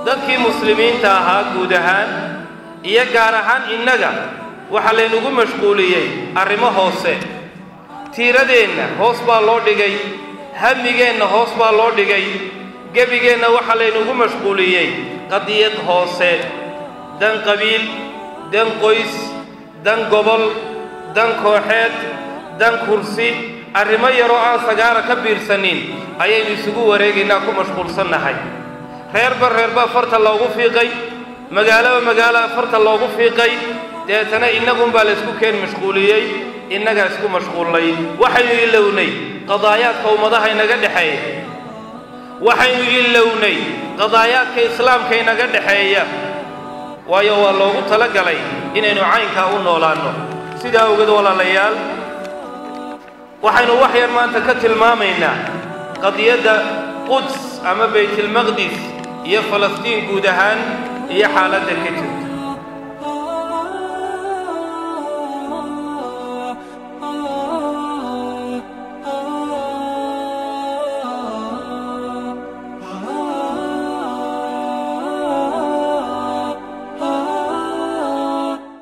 dadkii muslimiinta ahaa guud ahaan iyo gaar ahaan innaga waxaa laynagu mashquuliyey arrimo hoose tiiradeenna hoos baa loo dhigay hamigeenna hoos baa loo dhigay gebigeenna waxaa laynagu mashquuliyey qadiyad hoose dan qabiil dan qoys dan gobol dan kooxeed dan kursi arrimo yaroo aan sagaara ka biirsanin ayaynu isugu wareegaynaa ku mashquulsannahay reerba reerbaa farta loogu fiiqay magaaloba magaalaa farta loogu fiiqay deetana innagunbaa laysku keen mashquuliyey innagaa isku mashquullay waxaynu ilownay qadaayaadka ummadaha inaga dhexeeya waxaynu ilownay qadaayaadka islaamka inaga dhexeeya waayo waa loogu talagalay inaynu caynkaa u noolaanno sidaa ogeed walaalayaal waxaynu wax yar maanta ka tilmaamaynaa qadiyadda quds ama baytilmaqdis iyo falastiin guud ahaan iyo xaaladda ka jirta